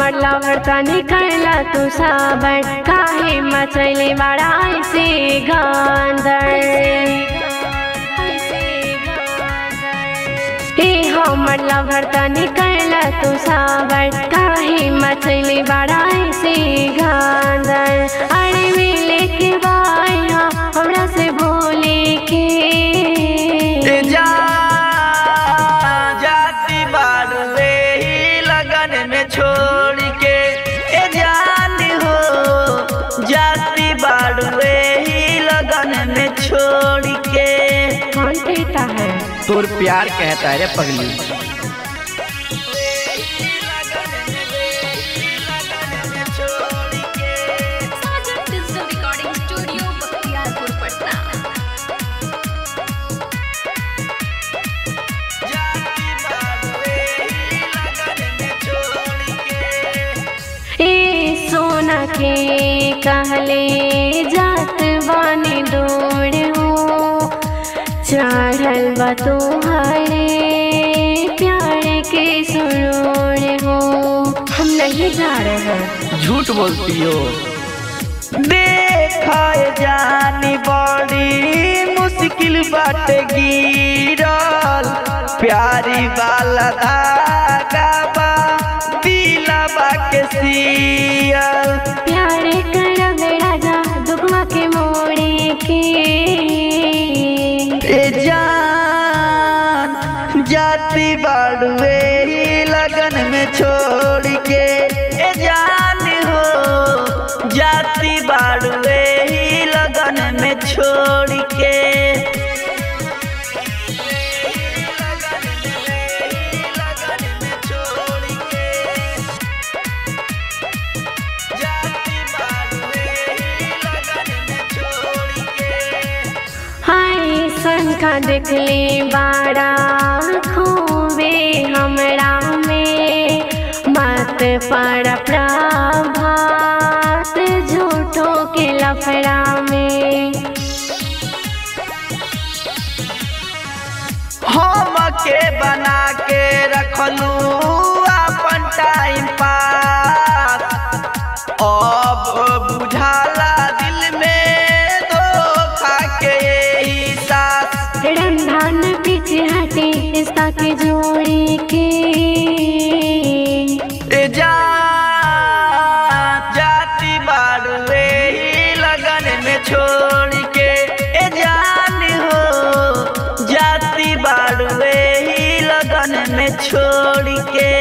हमर लवर तनी कैला तू साबर काहे मचैले बड़ा ऐसे गांदर हे हमर लवर तनी कैला तू साबर काहे मचैले बड़ा ऐसे गांदर अरे मिले के बाया हमरा से बोले के ए जा जाती बाड़ुए ही लगन में छोड़ के ए जान हो जाती बाड़ुए ही लगन में छोड़ के कौन कहता है तोर प्यार कहता है रे पगली Sajan digital recording studio Bakhtiyarpur Patna ए सोना के कहले जात बानी दौड़ हो चढ़ल बा तुम्हारे प्यार के सुरूर हो हम नहीं जा रहे हैं झूठ बोलती हो देखा जानी बड़ी मुश्किल बात गिरल प्यारी वाला धागा बा दिलवा के सियल प्यार करब राजा दुखवा के मोड़े के ए जान जाती बाड़ुए ही लगन में छोड़ के ए जान हो जाती बाड़ुए ही लगन में छोड़ के हाय संखा देखली बाड़ा खूबे हमरा में मत पर प्रभात झूठो के लफड़ा में हम के बना के रखलू अपन टाइम पास अब बुझाला दिल में धोखा के यही साथ रंधान पीछे हटे रिश्ता के जोड़ी के ए जा जाती बाड़ुए ही लगन में छोड़ के ए जान हो जाती बाड़ुए ही लगन में छोड़ के